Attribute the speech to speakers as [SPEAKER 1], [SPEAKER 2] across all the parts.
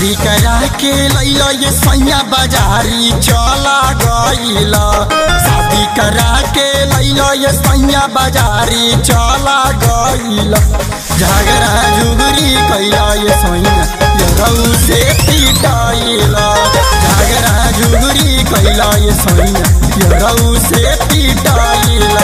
[SPEAKER 1] शादी करा के लैला ये सैया बाजारी चला गईला शादी करा के लैला ये सैया बाजारी चला गईला झगड़ा जुगरी कैला ये सैया ये रऊ से पीटाइला झगड़ा जुगरी कैला ये सैया ये रऊ से पीटाइला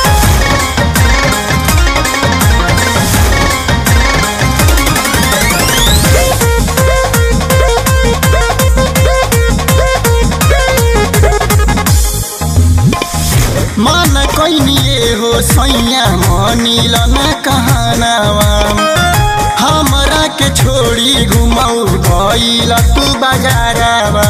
[SPEAKER 1] मन कैनिए हो सैया मनिल न कहनावा हमरा के छोड़ी घुमाऊ गइल तू बजारवा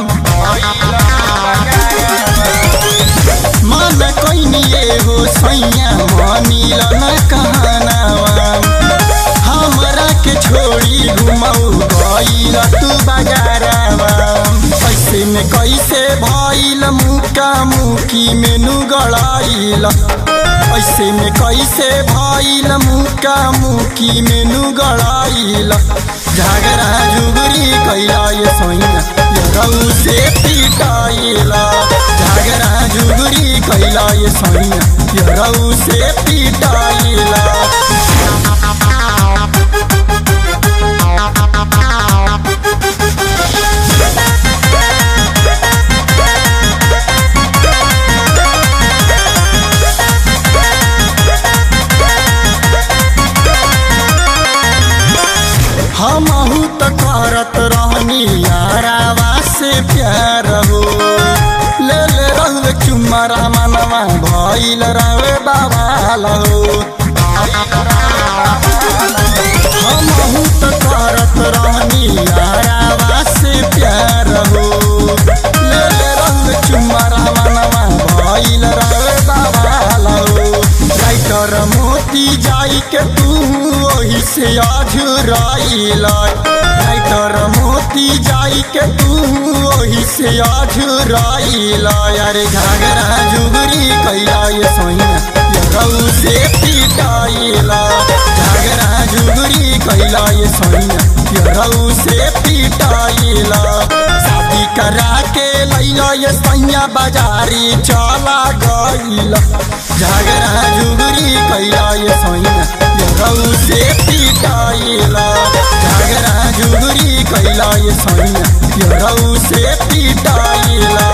[SPEAKER 1] मन कैनिए हो सैया मनिल न कहनावा हमरा के छोड़ी घुमाऊ गइल तू बजारवा ऐसे में कैसे भइल मुका मुकी मेनू गड़ाइल ऐसे में कैसे भइल मुका मुकी मेनू गड़ाइल झगड़ा जुगरी कैला ये सोइना ये रऊ से पीटाइला झगड़ा जुगरी कैला ये सोइना ये रऊ से पीटाइला हमहू त करत रहनी यारावा से प्यार हो ले ले रहुए चुमरा मनवा भइल रहे बाबाल हो हमहू त करत रहनी यारावा से प्यार हो ले ले रहुए चुमरा मनवा भइल रहे बाबाल हो राइटर मोती जाई के तू ओही से अझुराइल राइटर मोती जाई के तू ओही से अझुराइल यारे घाघरा जुगरी कैला ये सोइना ये रऊ से पीटाइला घाघरा जुगरी कैला ये सोइना ये रऊ से पीटाइला शादी करा के लैला ये सैया बाजारी चला गईला झगड़ा जुगरी कैला ये सैया ये रऊ से पीटाइला झगड़ा जुगरी कैला ये सैया ये रऊ से पीटाइला